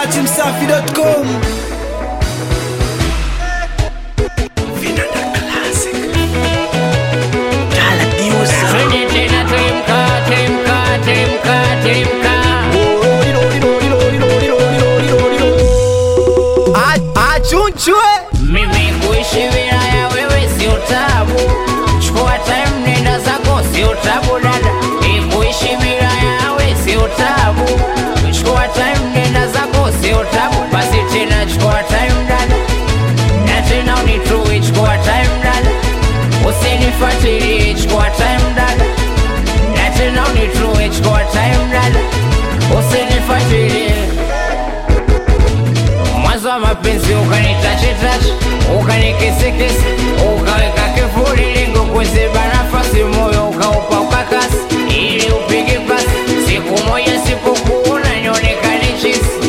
dachimsafi.com Twende tena temka, temka, temka, temka. achunchwe Mimi kuishi bila ya wewe sio tabu. Chukua time nenda zako sio tabu dada. Mimi kuishi bila ya wewe sio tabu. Chukua time nenda zako sio tabu. Basi tena chukua time dada. Na tena unitue chukua time dada. Usinifuatilie chukua time dada. Na tena unitue chukua time dada. Usinifuatilie mwanzo wa mapenzi ukanitachetache ukanikisikisi ukaweka kifuri lingo kuziba nafasi moyo ukaupa ukakasi ili upige pasi siku moja sipokuona nionekane chisi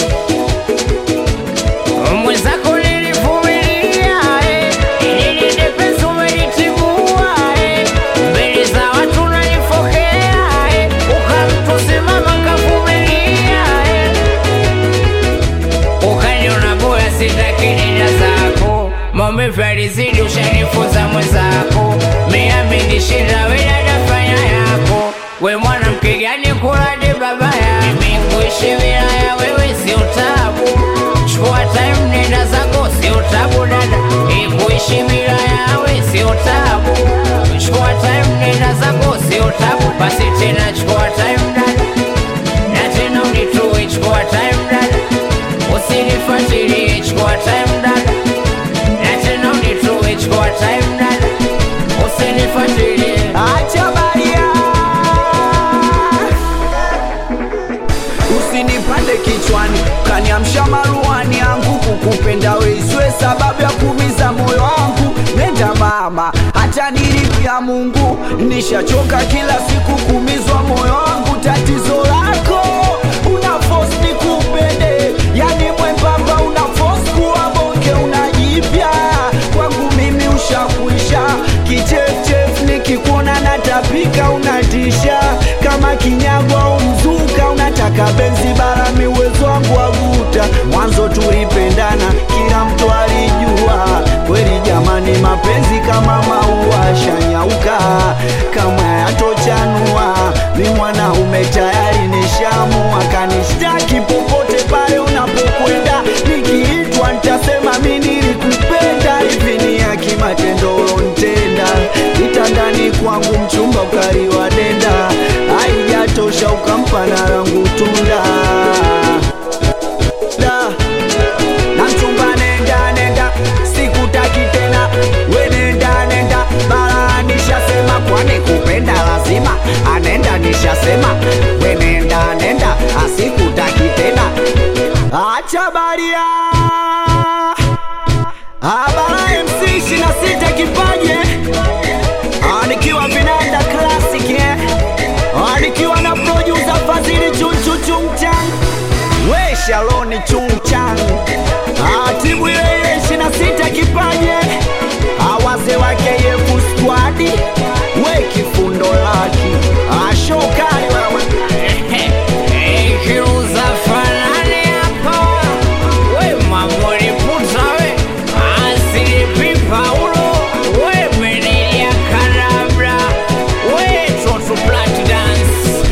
mwenzako nilivumilia eh, ili ninde penzi umenitibua eh, mbele za watu nanifokea eh, ukamtusimama kavumilia eh, ukaniona bora sitaki nenda zako maumivu yalizidi ushanifunza mwenzako miaminishinda wenadafanya yako we mwanamke gani kuradi babaya mimi kuishi bila ya wewe sio tabu chukua time nenda zako sio tabu dada ikuishi bila yawe sio tabu chukua time nenda zako sio tabu basi tena chukua time dada na tena unitue chukua time dada usinifuatilie chukua time dada na tena unitue chukua time dada usinifuatilie acha baria usinipande kichwani kaniamsha maruani yangu kukupenda weiswe sababu ya kumiza moyo wangu nenda mama hata nilipia mungu nishachoka kila siku kumizwa moyo wangu tatizo lako una force nikupende yani mwembamba una force kuwa bonge unajipya kwangu mimi ushakuisha kichefchef nikikuona natapika unatisha kama kinyago au mzuka unataka benzi barami uwezo wangu waguta mwanzo tulipendana kila mtu alijua kweli jamani mapenzi kama maua shanyauka kama yatochanua mi mwanaume tayari nishamua kanishtaki popote pale unapokwenda nikiitwa nitasema mi nilikupenda hivi ni ya kimatendo ulontenda kitandani kwangu mchumba ukaliwa denda haijatosha ukampa na rangu tunda da na mchumba nenda nenda sikutaki tena we nenda nenda bara nishasema kwani kupenda lazima anenda nishasema we nenda nenda asikutaki tena acha baria abara mc ishina sita kipaje Ah, nikiwa vinanda classic eh? Ah, nikiwa na producer fadhili chunchu chungchang we shaloni chungchang Ah, timu ile ile ishina sita kipaje Ah, wazee wake yefu squadi we kifundo laki Ah, shokali wewe ikiuza fanani hapa we mamuri puta we asilipi paulo we meneja karabra we toto plat dance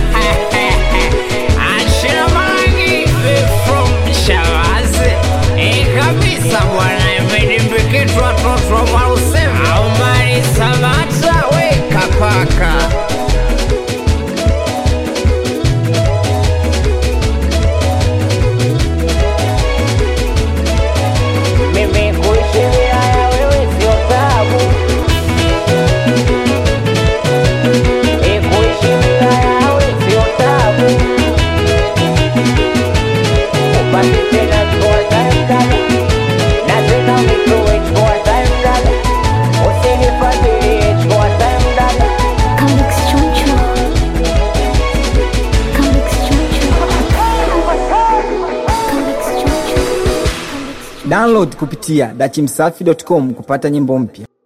ashina mangi from shavazi ikabisa bwana imedimbikitwa toto marusema aumari samata we kapaka mimi kuishi bila ya wewe sio tabu Eh, kuishi bila ya wewe sio tabu upate tena chukua time dada na tena unitoe chukua time dada usinifuatilie chukua time dada Comics Choncho. Comics Choncho. Comics Choncho. download kupitia dachimsafi.com kupata nyimbo mpya